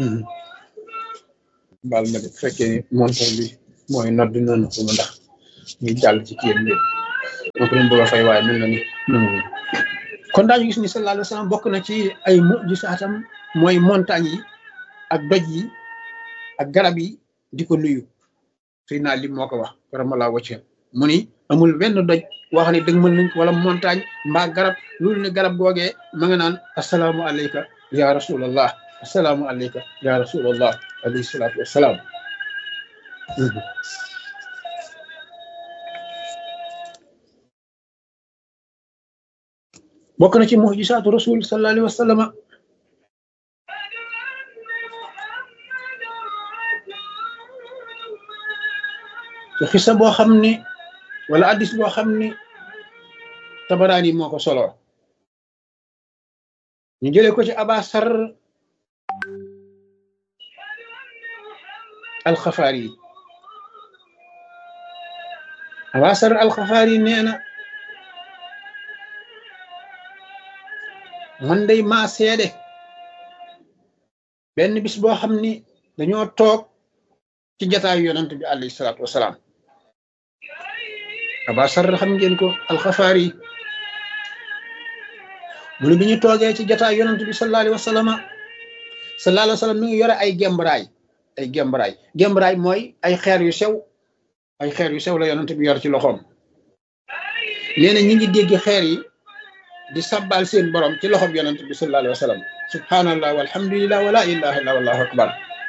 baal ma de bu fekkee ni montor bi mooy nodd noonu ko ma ndax ñuy jàll ci kiyam bi moo ko doon bëgg a fay waaye mel na ni nangu kon daañu gis ni sallallahu alayhi wa sallam bokk na ci ay mujisaatam mooy montagne yi ak doj yi ak garab yi di ko nuyu suy naa lim moo ko wax karamalaa wacce mu ni amul benn doj wax ne dëgg mën nañ ko wala montagne mbaa garab loolu ne garab googee ma nga naan asalaamu alayka ya rasulallah asalaamu alayka ya rasulallah alayhi salaatu wassalaam bokk na ci mujisaatu rasul sallallahu alayhi wa sallam su xisa boo xam ni wala addis boo xam ni tabaraani moo ko solo ñu jëlee ko ci abasar alxafaari yi abasar alxafaari nee na man day maa seede benn bis boo xam ni dañoo toog ci jataayu yonent bi alayhi salaatu wasalaam abasar xam ngeen ko alxafaari yi mu ne bi ñu toogee ci jataay yonent bi sallallahu alayhi wa sallam sallallahu alayhi wa sallam mi ngi yore ay gembraay ay gembraay gembraay mooy ay xeer yu sew ay xeer yu sew la yonent bi yor ci loxoom nee na ñi ngi dégg xeer yi di sabbal seen borom ci loxoom yonent bi sallallahu alayhi wa sallam subhanallah walhamdulillah wala ilaha illa wallahu akbar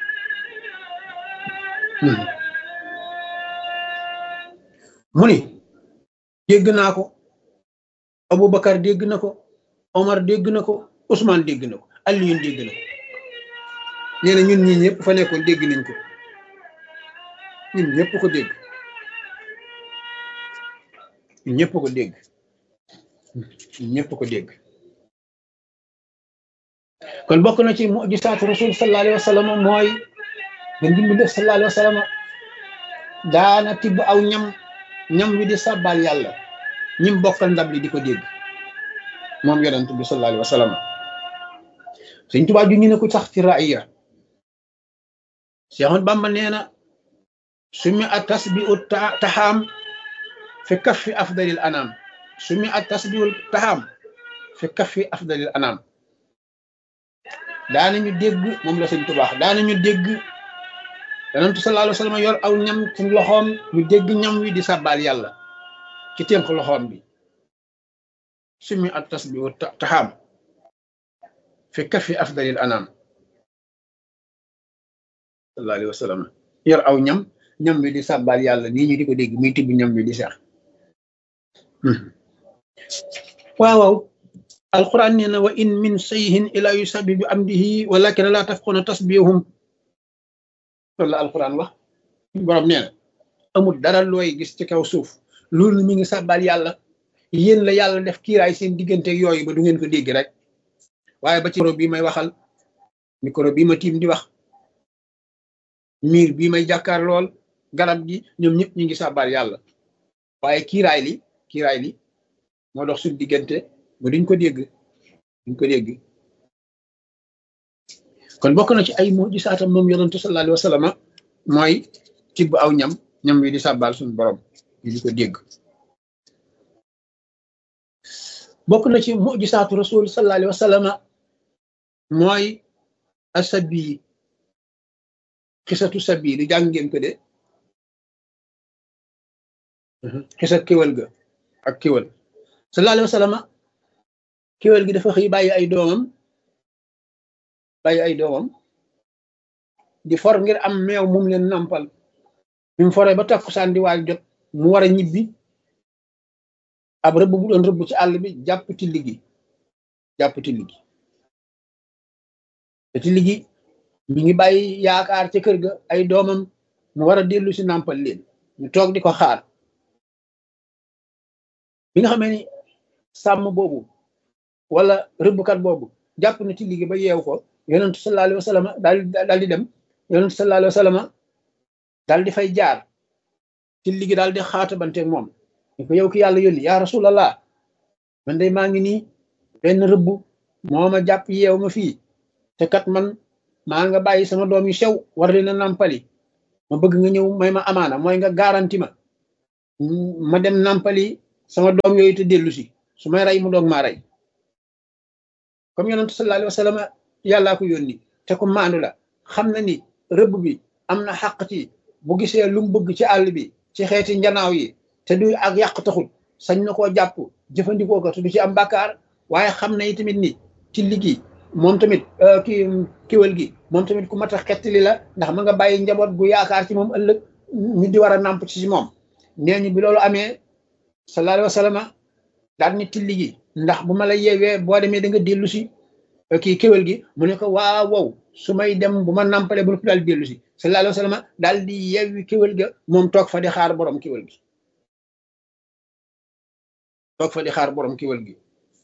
mu ni dégg naa ko Aboubacar dégg na ko Omar dégg na ko Ousmane dégg na ko Alioune dégg na ko nee na ñun ñii ñëpp fa nekkoon dégg nañ ko ñun ñëpp ko dégg ñun ñëpp ko dégg ñun ñëpp ko dégg kon bokk na ci mujisaatu rasul sallallahu alayhi wa sallam mooy nga dimbi def sallallahu alayhi wa sallam daana tibb aw ñam ñam wi di sàbbaal yàlla ñim bokkal ndab li di ko dégg moom yonent bi sallallahu alayhi wa sallam Sëñ Tuubaa ju ñu ne ko sax ci raaya Cheikh Ahmad Bamba nee na sumi a tasbiu taxaam fi kaffi afdalil anam sumi a tasbiu taxaam fi kaffi afdalil anam daanañu dégg moom la Sëñ Tuubaa daanañu dégg yonent sallallahu alayhi wa sallam yor aw ñam ci loxoom ñu dégg ñam wi di sàbbaal yàlla ci tënk loxoom bi sumi at tasbihu taxaam fi kafi afdalil anam sallallahu alayhi wa sallam yor aw ñam ñam wi di sàbbaal yàlla nii ñu di ko dégg muy tibb ñam wi di seex waaw waaw alquran nee na wa in min sayhin ila yusabbi bi amdihi walakin la tafquna tasbihum loolu la alquran wax borom nee na amul dara looy gis ci kaw suuf loolu mi ngi sàbbaal yàlla yéen la yàlla def kiiraay seen diggante yooyu ba du ngeen ko dégg rek waaye ba ci micro bii may waxal micro bii ma tiim di wax miir bii may jàkkaar lool garab gi ñoom ñëpp ñu ngi sàbbaal yàlla waaye kiiraay li kiiraay li moo dox suñ diggante ba duñ ko dégg duñ ko dégg kon bokk na ci ay mujisaatam moom yonentu sallallahu alayhi wa sallam mooy tibb aw ñam ñam wi di sàbbaal suñu borom ñu di ko dégg bokk na ci mujisaatu rasul sallallahu alayhi wa sallam mooy asabi xisatu sabi lu jàng ngeen ko de xisa kéwal ga ak kéwal sallallahu alayhi wa sallam kéwal gi dafa xëy bàyyi ay doomam bàyyi ay doomam di for ngir am meew mum leen nampal bi mu foree ba takkusaan di waaj jot mu war a ñibbi ab rëbb bu doon rëbb ci àll bi jàpp tilli gi jàpp tilli gi te tilli gi mi ngi bàyyi yaakaar ca kër ga ay doomam mu war a dellu si nampal leen ñu toog di ko xaar bi nga xamee ni sàmm boobu wala rëbbkat boobu jàpp na tilli gi ba yeew ko yonentu sallallahu alayhi wa sallam daal daal di dem yonentu sallallahu alayhi wa sallam daal di fay jaar tilli gi daal di xaatabanteeg moom ni ko yow ki yàlla yónni yaa rasulallah man day maa ngi nii benn rëbb moo ma jàpp yeew ma fii te kat man maa nga bàyyi sama doom yu sew war leen a nàmpali ma bëgg nga ñëw may ma amaana mooy nga garanti ma ma dem nàmpali sama doom yooyu te dellu si su may rey mu doog maa rey comme yonentu sallallahu alayhi wa sallam yàllaa ko yónni te ko maandu la xam na ni rëbb bi am na xàq ci bu gisee lu mu bëgg ci àll bi ci xeeti njanaaw yi te du ak yàq taxul sañ na koo jàpp jëfandikoo ko te du ci am bàkkaar waaye xam na tamit ni ci liggéey moom tamit ki kiwal gi moom tamit ku mat a xettali la ndax ma nga bàyyi njaboot gu yaakaar ci moom ëllëg ñu di war a nàmp ci moom nee ñu bi loolu amee sallallahu alayhi wa sallam daal ni tilli gi ndax bu ma la yeewee boo demee da nga dellu si kii kéwél gi mu ne ko waaw wow su may dem bu ma nàmpalee bu noppi daal dellu si sallallahu alayhi wa sallam daal di yeewi kéwél ga moom toog fa di xaar borom kéwél gi toog fa di xaar borom kéwél gi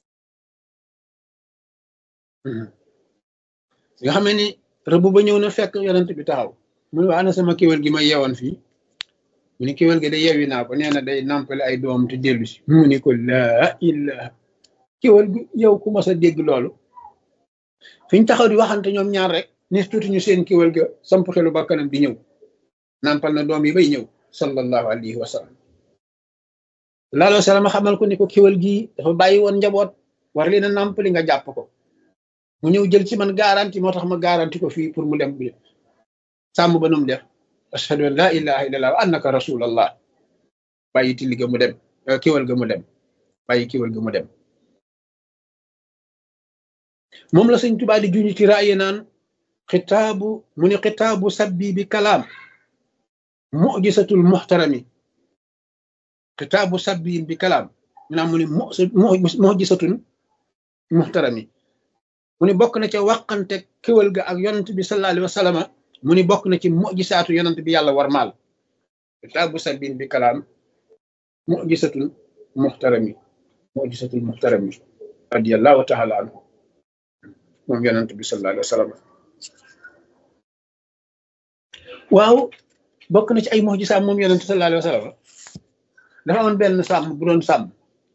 nga xam ne ni rëbb ba ñëw na fekk yonent bi taxaw mu ne waa ana sama kéwél gi ma yeewoon fii mu ne kéwél gi da yeewi naa ko nee na day nàmpale ay doom te dellu si mu ne ko laa ilaha kéwél gi yow ku mas a dégg loolu fi ñu taxaw di waxante ñoom ñaar rek ni tuuti ñu seen kéwél ga samp xelu bakkanam di ñëw nàmpal na doom yi bay ñëw sallallahu alayhi wa sallam laaloo salaam xamal ko ni ko kéwél gi dafa bàyyi woon njaboot war leen a nàmpali nga jàpp ko mu ñëw jël ci man garanti moo tax ma garanti ko fii pour mu dem bi sàmm ba num def ashhadu an la ilaha illallah wa annaka rasulallah bàyyi tilli ga mu dem kéwél ga mu dem bàyyi kéwél ga mu dem moom la sëñ Tuubaa di juñu ci raaye naan xitaabu mu ni xitaabu sabbi bi kalaam mujisatul muxtarami xitaabu sabbi bi kalaam mu naa mu ni mujisatun muxtarami mu ni bokk na ca wàqante kéwal ga ak yonent bi sallallahu alayhi wa sallam mu ni bokk na ci mujisaatu yonent bi yàlla war maal xitaabu sabbi bi kalaam mujisatul muxtarami mujisatul muxtarami radiyallahu taala anhu moom yonent bi sallallahu alayhi wa sallam waaw bokk na ci ay mujisaam moom yonent sallallahu alayhi wa sallam dafa amoon benn sàmm bu doon sàmm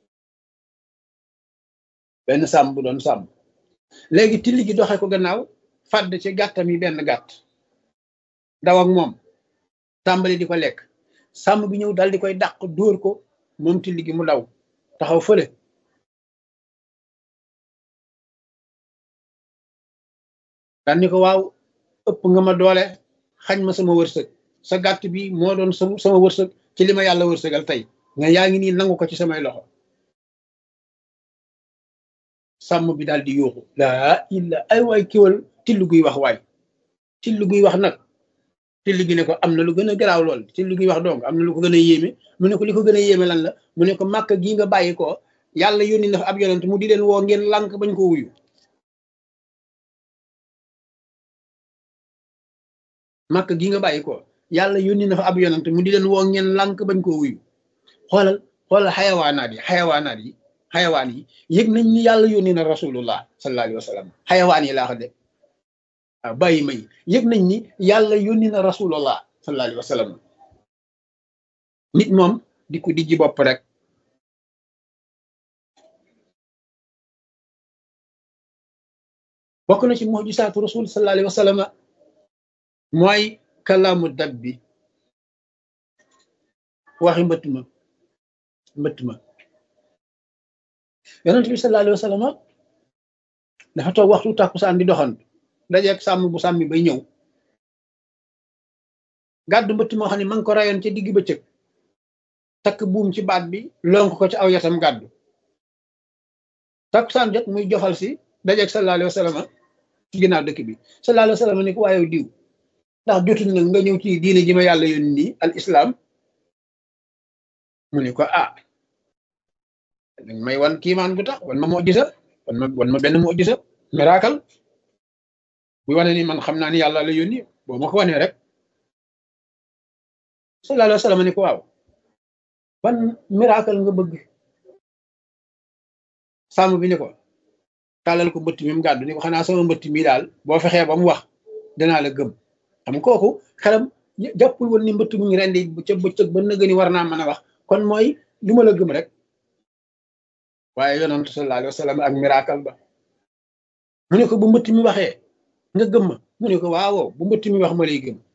benn sàmm bu doon sàmm léegi tilli gi doxe ko gannaaw fàdd ci gàttam yi benn gàtt daw ak moom tàmbali di ko lekk sàmm bi ñëw dal di koy dàq dóor ko moom tilli gi mu daw taxaw fële daan ni ko waaw ëpp nga ma doole xañ ma sama wërsëg sa gàtt bi moo doon sama wërsëg ci li ma yàlla wërsëgal tey nga yaa ngi nii nangu ko ci samay loxo sàmm bi daal di yuuxu laa illa ay waay kiwal tillu guy wax waay tillu guy wax nag tillu gi ne ko am na lu gën a garaaw lool tillu guy wax donc am na lu ko gën a yéeme mu ne ko li ko gën a yéeme lan la mu ne ko màkk gii nga bàyyi ko yàlla yónni na fa ab yonent mu di leen woo ngeen lànk bañ ko wuyu màkk gii nga bàyyi ko yàlla yónni na fa ab yonent mu di leen woo ngeen lànk bañ koo wuyu xoolal xoolal xayawaanaat yi xayawaanaat yi xayawaan yi yëg nañ ni yàlla yónni na rasulullah sallallahu alayhi wa sallam xayawaan yi laa ko de waaw bàyyi ma yi yëg nañ ni yàlla yónni na rasulullah sallallahu alayhi wa sallam nit moom di ko dijji bopp rek bokk na ci mujisaatu rasul sallallahu alayhi wa sallam mooy kalaamu dab bi waxi mbëtt ma mbëtt ma yonent bi sallallahu alayhi wa sallam dafa toog waxtu tàkkusaan di doxantu dajeeg sàmm bu sàmmi bay ñëw gàddu mbëtt moo xam ne ma ngi ko rayoon ca digg bëccëg takk buum ci baat bi lonk ko ci aw yatam gàddu tàkkusaan jot muy jofal si dajeeg sallallahu alayhi wa sallam ci ginnaaw dëkk bi sallallahu alayhi wa sallam ni ko waaye diw ndax jotul nag nga ñëw ci diine ji ma yàlla yónni nii al islam mu ne ko ah dañ may wan kiimaan gu tax wan ma moo gisa wan ma wan ma benn moo gisa miracle bu wane ni man xam naa ni yàlla la yónni boo ma ko wanee rek sallallahu alayhi wa sallam ni ko waaw ban miracle nga bëgg sàmm bi ni ko tàllal ko mbëtt mi mu gàddu ni ko xanaa sama mbëtt mi daal boo fexee ba mu wax danaa la gëm xam kooku xelam jàppul woon ni mbëtt mu ngi rendi ca bëccëg ba nëgë ni war naa mën a wax kon mooy lu ma la gëm rek waaye yonantu sallallahu alayhi wa sallam ak miracle ba mu ne ko bu mbëtt mi waxee nga gëm ma mu ne ko waaw bu mbëtt mi wax ma lay gëm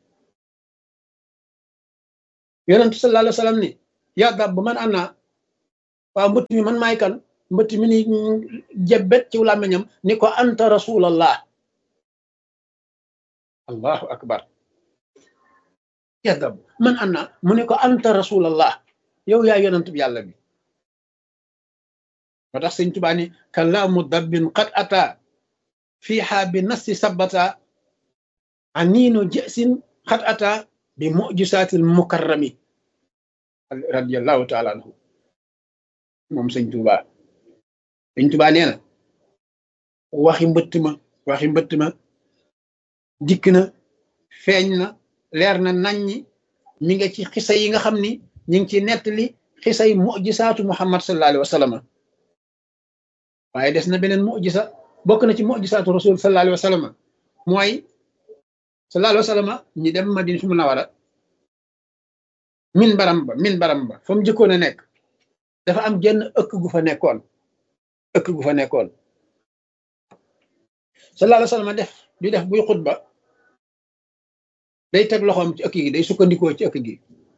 yonent sallallahu alayhi wa sallam ni yaa dab man ana waaw mbëtt mi man maay kan mbëtt mi ni jebbet ci làmmiñam ni ko anta rasulallah allahu akbar yaa dab man ana mu ne ko anta rasulallah yow yaa yonent bi yàlla bi moo tax sëñ Tuubaa ni kalaamu dabbin qad ata fiiha bi nasti sabata aniinu jësin qad ata bi mujisaatil mukarrami radiallahu taala anhu moom sëñ Tuubaa sëñ Tuubaa nee na waxi mbëtt ma waxi mbëtt ma dikk na feeñ na leer na naññi mi nga ci xisa yi nga xam ni ñi ngi ci nettali xisay mujisaatu muhammad sallallahu alayhi wa sallam waaye des na beneen mujisa bokk na ci mujisaatu rasul sallallahu alayhi wa sallam mooy sallallahu alayhi wa sallam ñi dem madina su munawara min baram ba min baram ba fa mu jëkkoon a nekk dafa am genn ëkk gu fa nekkoon ëkk gu fa nekkoon sallallahu alayhi wa sallam def di def buy xutba day teg loxoom ci ëkk gi day sukkandikoo ci ëkk gi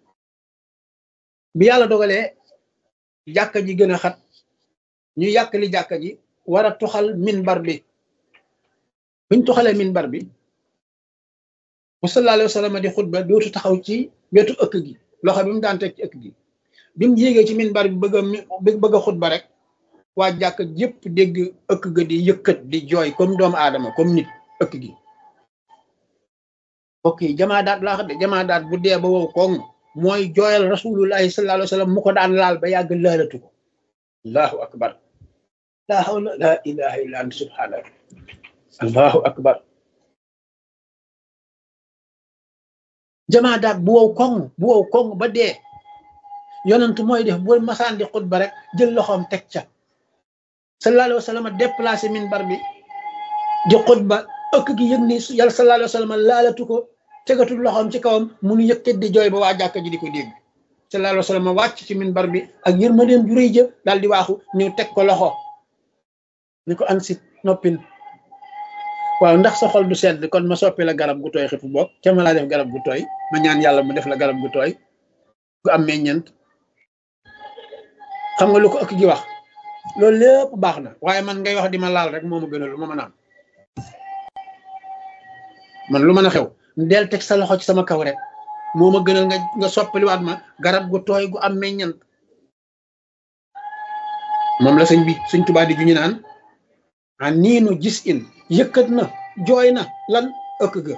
bi yàlla dogalee jàkka ji gën a xat ñu yàq li jàkka ji war a tuxal minbar bi buñ tuxalee minbar bi bu sallallahu alayhi wa sallam di xutba dootu taxaw ci wetu ëkk gi loxo bi mu daan teg ci ëkk gi bi mu yéegee ci minbar bi bëgg a bëgg a xutba rek waa jàkka yépp dégg ëkk ga di yëkkat di jooy comme doomu aadama comme nit ëkk gi mbokk yi jamaa daat laa xam de jamaa daat bu dee ba wow koŋ mooy jooyal rasulullahi sallallahu alayhi wa sallam mu ko daan laal ba yàgg laalatu ko allahu akbar la hawla la ilaha illa anta subhanaka allahu akbar jamaa daat bu wow koŋ bu wow koŋ ba dee yonent mooy def bu masaan di xutba rek jël loxoom teg ca sallallahu alayhi wa sallam déplacé minbar bi di xutba ëkk gi yëg ni yàlla sallallahu alayhi wa sallam laalatu ko tegatul loxoom ci kawam mu nu yëkkat di jooy ba waa jàkka ji di ko dégg sallallahu alayhi wa sallam wàcc ci minbar bi ak yërmandeem ju rëy jë daal di waaxu ñëw teg ko loxo ni ko ansit noppil waaw ndax sa xol du sedd kon ma soppi la garab gu tooy xifu boog ca ma laa def garab gu tooy ma ñaan yàlla mu def la garab gu tooy gu am meññent xam nga lu ko ëkk gi wax loolu lépp baax na waaye man ngay wax di ma laal rek moo ma gënal lu ma mën a am man lu mën a xew del teg sa loxo ci sama kaw rek moo ma gënal nga nga soppaliwaat ma garab gu tooy gu am meññant moom la sëñ bi sëñ Tuubaa di ju ñu naan a niinu gis in yëkkat na jooy na lan ëkk ga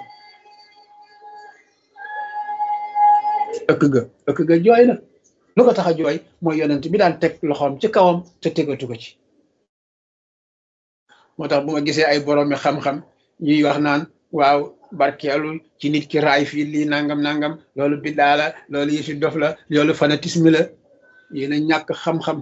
ëkk ga ëkk ga jooy na lu ko tax a jooy mooy yonent bi daan teg loxoom ci kawam te tegatu ko ci moo tax bu ma gisee ay boroomi xam-xam ñuy wax naan waaw barkeelu ci nit ki raay fii lii nangam nangam loolu biddaa la loolu yëfi dof la loolu fanatisme la yéen a ñàkk xam-xam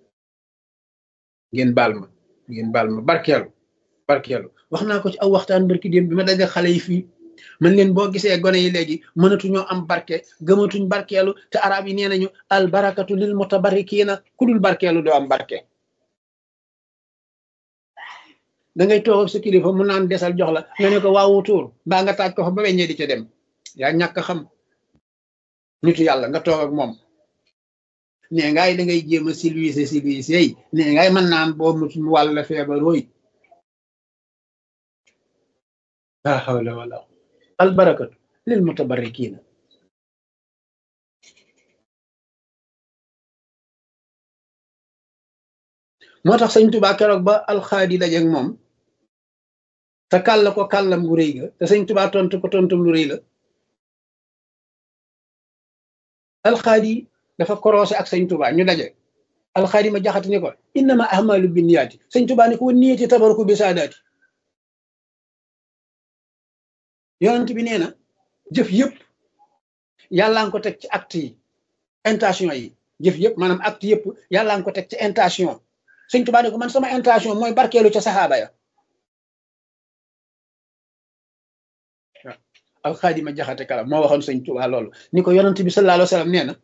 ngeen baal ma ngeen baal ma barkeelu barkeelu wax naa ko ci aw waxtaan barki démb bi ma daje xale yi fii man leen boo gisee gone yi léegi mënatuñoo am barke gëmatuñ barkeelu te arab yi nee nañu al barakatu lil mutabarrikiina ku dul barkeelu doo am barke da ngay toog ak sa kilifa mu naan desal jox la nga ne ko waawu tuur mbaa nga taaj ko fa ba weññee di ca dem yaa ñàkk xam nitu yàlla nga toog ak moom nee ngaay da ngay jéem a silwiise silwiise yi nee ngaay mën naan boo mutum wàll feebar wooy la hawla wala al barakatu lil mutabarrikiina moo tax sëñ Tuubaa keroog ba alxaadi dajeeg moom te kàll ko kàllam gu rëy ga te sëñ Tuubaa tontu ko tontum lu rëy la alxaadi dafa korosé ak sëñ Tuubaa ñu daje alxaadi ma jaxati ni ko innama ahmalu binniyaati sëñ Tuubaa ni ko wa niyati tabaruku bi saadaati yonent bi nee na jëf yëpp yàllaa ngi ko teg ci acte yi intention yi jëf yëpp maanaam acte yëpp yàllaa ngi ko teg ci intention sëñ Tuubaa ne ko man sama intention mooy barkeelu ca saxaaba ya alxaadima jaxate kala moo waxoon sëñ Tuubaa loolu ni ko yonent bi sallallahu alayhi wa sallam nee na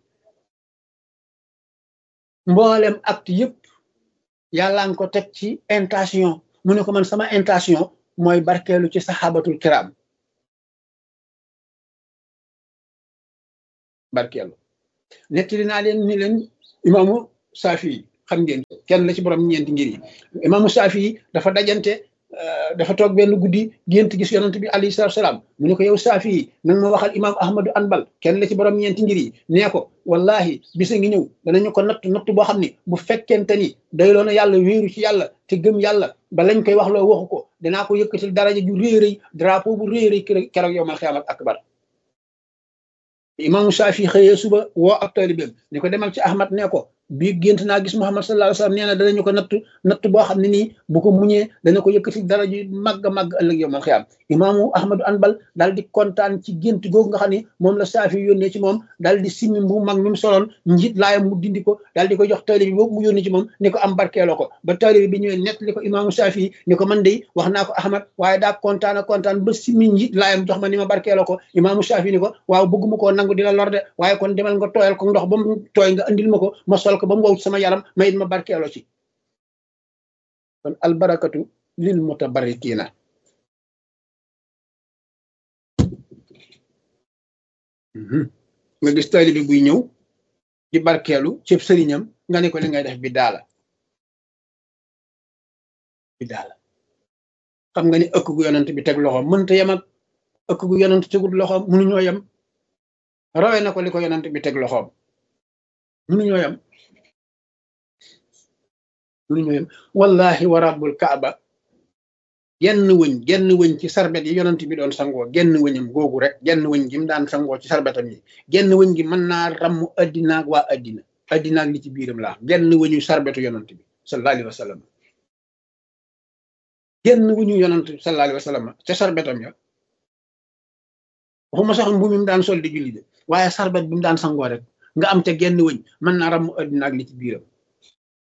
mboolem acte yëpp yàllaa ngi ko teg ci intention mu ne ko man sama intention mooy barkeelu ci saxaabatul kiram barkeelu nettali naa leen ni leen imaamu saafi yi xam ngeen kenn la ci borom ñeenti ngir yi imaamu saafi yi dafa dajante dafa toog benn guddi gént gis yonent bi alayhi salaatu salaam mu ne ko yow saafi yi nanga ma waxal imaam ahmadu anbal kenn la ci borom ñeenti ngir yi nee ko wallahi bisa ngi ñëw danañu ko natt natt boo xam ni bu fekkente ni doyloo na yàlla wéeru ci yàlla te gëm yàlla ba lañ koy wax loo waxu ko dinaa ko yëkkatil daraja ju réy rëy drapeau bu réy rëy keroog yow mal xiyaamat akbar imaamu saafi xëyee suba woo ab taalibeem ni ko demal ci ahmad nee ko bii gént naa gis muhammad sallallahu alayhi wasallam nee na danañu ko natt natt boo xam ne nii bu ko muñee dana ko yëkkati dara ju màgg a màgg ëllëg yow mal xiyaam imaamu ahmadu anbal daal di kontaan ci gént googu nga xam ne moom la saafi yónnee ci moom daal di simmi bu mag mi mu soloon njiit laayam mu dindi ko daal di ko jox taalibe bi boobu mu yónni ci moom ni ko am barkeeloo ko ba taalibe bi ñëwee nett li ko imaamu saafi ni ko man de wax naa ko ahmad waaye daa kontaan a kontaan ba simmi njiit laayam jox ma ni ma barkeeloo ko imaamu saafi ni ko waaw bëgguma koo nangu di la lor de waaye kon demal nga tooyal ko ndox ba mu tooy nga andil ma ko ma sol ko ba mu wow sama yaram ma it ma barkeeloo ci kon albarakatu lil mutabarrikiina nga gis taalibe buy ñëw di barkeelu cëb sëriñam nga ne ko li ngay def bi daala bi daala xam nga ni ëkk gu yonent bi teg loxoom mënta yem ak ëkk gu yonent tegul loxoom mënuñoo yem rawe na ko li ko yonent bi teg loxoom mënuñoo yem mënuñoo yem wallahi wa rabbul kaaba genn wëñ genn wëñ ci sarbet yi yonent bi doon sangoo genn wëñam googu rek genn wëñ gi mu daan sangoo ci sarbetam yi genn wëñ gi mën naa ramm addinaag waa addina addinaag li ci biiram laa genn wëñu sarbetu yonent bi sallallahu alayhi wa sallam genn wëñu yonent sallallahu alayhi wa sallam ca sarbetam ya waxuma sax mbu mi mu daan sol di julli de waaye sarbet bi mu daan sangoo rek nga am te genn wëñ mën naa ramm addinaag li ci biiram